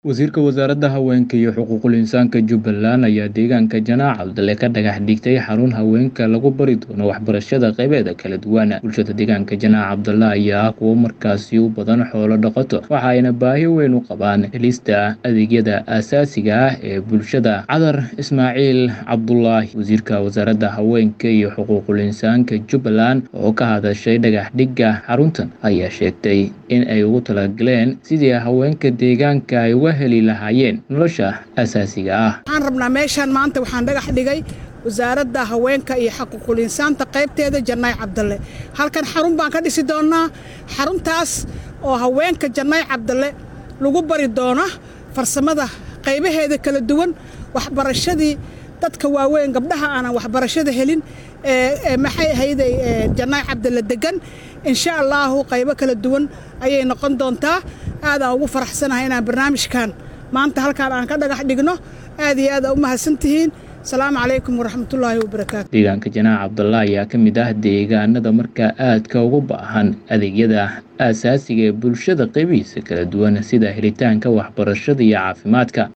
Wasiirka Wasaaradda Haweenka iyo Xuquuqul Insaanka Jubbaland ayaa deegaanka Janaac Cabdale ka dhagax dhigtay xarun haweenka lagu bari doono waxbarashada qaybeeda kala duwan. Bulshada deegaanka Janaac Cabdale ayaa ah kuwo markaasi u badan xoolo dhaqato, waxa ayna baahi weyn u qabaan helista adeegyada aasaasiga ah ee bulshada. Cadar Ismaaciil Cabdulaahi, Wasiirka Wasaaradda Haweenka iyo Xuquuqul Insaanka Jubbaland, oo ka hadashay dhagax dhigga xaruntan, ayaa sheegtay in ay ugu talagaleen sidii haweenka deegaanka ay uga heli lahaayeen nolosha aasaasiga ah. waxaan rabnaa meeshaan maanta waxaan dhagax dhigay wasaaradda haweenka iyo xaquuqul insaanta qaybteeda jannaay cabdalle halkan xarun baan ka dhisi doonnaa xaruntaas oo haweenka jannaay cabdalle lagu bari doona farsamada qaybaheeda kala duwan waxbarashadii dadka waaweyn gabdhaha aanan waxbarashada helin ee maxay ahayday jannaay cabdalle degan insha allaahu qaybo kala duwan ayay noqon doontaa aadaan ugu faraxsanahay inaan barnaamijkan maanta halkaan aan ka dhagax dhigno aad iyo aad aa u mahadsantihiin asalaamu calaykum waraxmatullaahi wabarakaatu deegaanka janaac cabdalla ayaa ka mid ah deegaanada markaa aadka ugu baahan adeegyada aasaasiga ee bulshada qaybihiisa kala duwan sida helitaanka waxbarashada iyo caafimaadka